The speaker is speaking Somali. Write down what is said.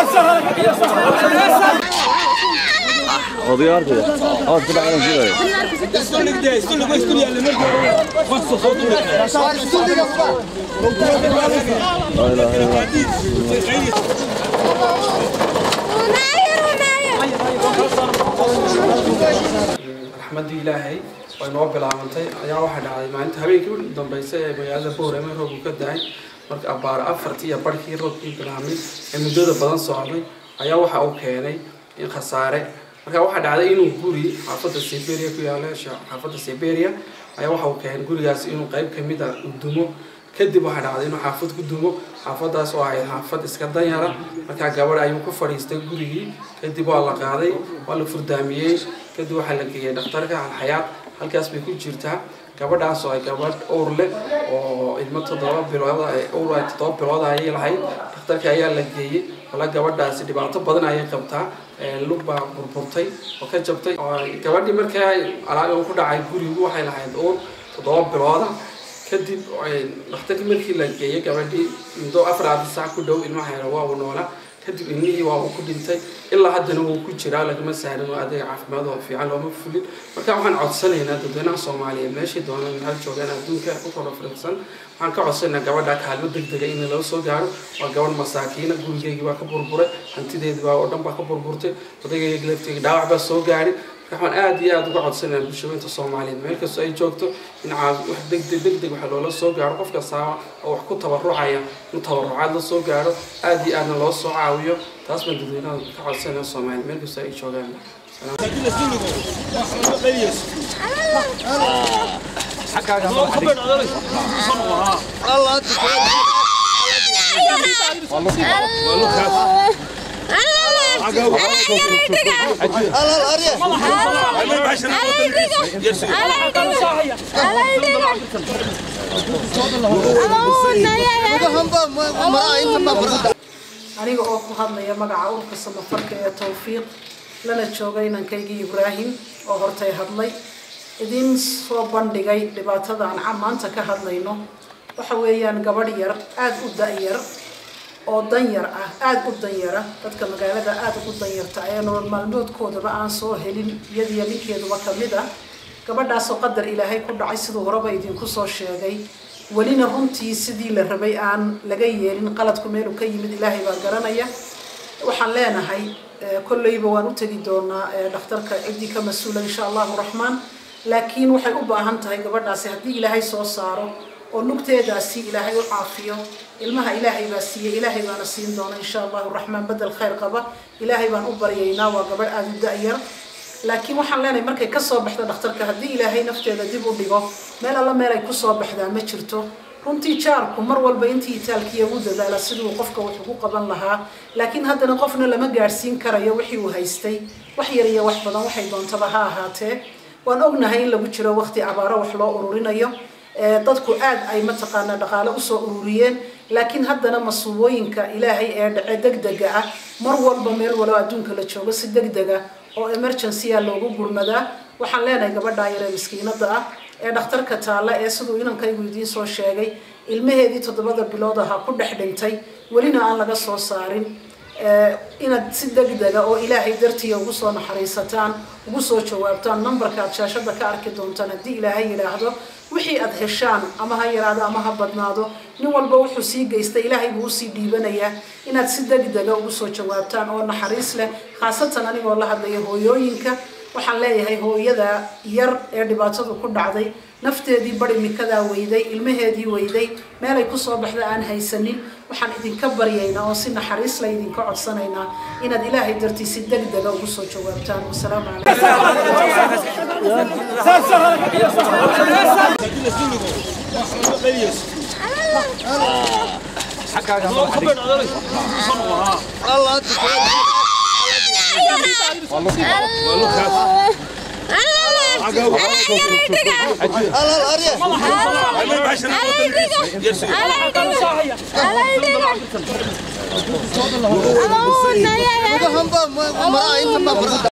Odaya arkaya. Ama bir tane şuraya. Hayla hayla. raxmaddii ilaahay oo inoo bilaabantay ayaa waxaa dhacday maalinta habeenkii u dambeysay ee magaalada boorame roobku ka dahay marka abbaaro afartii iyo barhkii roobkii bilaabmay ee muddada badan socday ayaa waxa uu keenay in khasaare marka waxaa dhacday inuu guri xaafadda siberia ku yaala xaafadda siberia ayaa waxa uu keenay gurigaas inuu qayb ka mid ah uu dumo kadib waxaa dhacday inuu xaafad ku dumo xaafadaas oo ahayd xaafad iska danyara markaa gabadh ayuu ku fadhiistay gurigii kadib waa la qaaday waa la furdaamiyey kadib waxaa la geeyey dhakhtarka alxayaad halkaas bay ku jirtaa gabadhaas oo ay gabadh owr leh oo ilmo toddoba bilood owr ay toddoba bilood ayay lahayd dhakhtarka ayaa la geeyey wala gabadhaasi dhibaato badan ayay qabtaa lug baa burburtay oo ka jabtay gabadhii markaa alaal ku dhacay gurigu waxay lahayd owr toddoba bilooda kadib dhakhtarkii markii la geeyey gabadhii muddo afaraad saac ku dhow ilmaha yara waa uu noolaa kadib ilmihii waa uu ku dhintay ilaa haddana wuu ku jiraa lagama saarin oo adeeg caafimaad oo fiican looma fulin marka waxaan codsanaynaa dadweynaha soomaaliyeed meeshay doonaan hal joogaan adduunka ku kala firirsan waxaan ka codsanaynaa gabadha kaalmo degdega in loo soo gaaro waa gabadh masaakiina gurigeygii baa ka burburay hantideedii baa oo dhan baa ka burburtay odagayga lafteega dhaawac baa soo gaari waxaan aad iyo aad uga codsanaya bulshooyinka soomaaliyeed meel kastoo ay joogto in wax degdeg degdeg waxa loola soo gaaro qof kastaaba oo wax ku tabarucaya in tabarucaad la soo gaaro aad iyo aadna loo soo caawiyo taas baan dadweynaha ka codsanaya soomaaliyeed meel kastoo ay joogaan aniga oo ku hadlaya magaca urka samafarka ee tawfiiq lana jooga inankaygii ibraahim oo hortay hadlay idiin soo bandhigay dhibaatada aan maanta ka hadlayno waxa weeyaan gabadh yar aada u da-yar oo danyar ah aada u danyara dadka magaalada aada ugu danyarta ee nolol maalmoodkoodaba aan soo helin iyadiyo ninkeeduba kamid ah gabadhaasoo qadar ilaahay ku dhacay siduu horeba idinku soo sheegay welina runtii sidii la rabay aan laga yeelin qaladku meelu ka yimid ilaahay baa garanaya waxaan leenahay kolleyba waan u tegi doonaa dhakhtarka ciddii ka mas-uula insha allahu raxmaan laakiin waxay u baahan tahay gabadhaasi haddii ilaahay soo saaro oo lugteedaasi ilaahay u caafiyo ilmaha ilaahay baa siiyey ilaahay baana siin doona insha allahu raxmaan bedel khayr qaba ilaahay baan u baryaynaa waa gabadh aada u da-yar laakiin waxaan leenahay markay kasoo baxdo dhakhtarka haddii ilaahay nafteeda dib u dhigo meel alla meel ay kusoo baxdaa ma jirto runtii jaarku mar walba intii itaalkiya ugu dadaala siduu qofka wax ugu qaban lahaa laakiin haddana qofna lama gaadhsiin karayo wixii uu haystay wax yar iyo wax badan waxay doontaba ha ahaatee waan ognahay in lagu jiro waqti abaaro wax loo ururinayo dadku aad ay mataqaanaa dhaqaale usoo ururiyeen laakiin haddana masuubooyinka ilaahay ee dhace degdega ah mar walba meel walo adduunka la joogo si degdega oo emergencya loogu gurmadaa waxaan leenahay gabadhaa yar ee miskiinada ah ee dhakhtarka taalla ee siduu inankaygu idiin soo sheegay ilmaheedii toddobada bilood ahaa ku dhex dhintay welina aan laga soo saarin inaad si degdega oo ilaahay dartiya ugu soo naxariisataan ugu soo jawaabtaan numberka aad shaashada ka arki doontaan haddii ilaahay yidhaahdo wixii aad heshaan ama ha yaraado ama ha badnaado nin walba wuxuu sii geystay ilaahay buu usii dhiibanayaa inaad si degdega ugu soo jawaabtaan oo naxariis leh khaasatan anigoo la hadlaya hooyooyinka waxaan leeyahay hooyada yar ee dhibaatadu ku dhacday nafteedii bari mikadaa weyday ilmaheedii weyday meelay kusoo baxda aan haysanin waxaan idinka baryaynaa oo si naxariis la idinka codsanaynaa inaad ilaahay dartii si degdega ugu soo jawaabtaan wasalaamu Alay,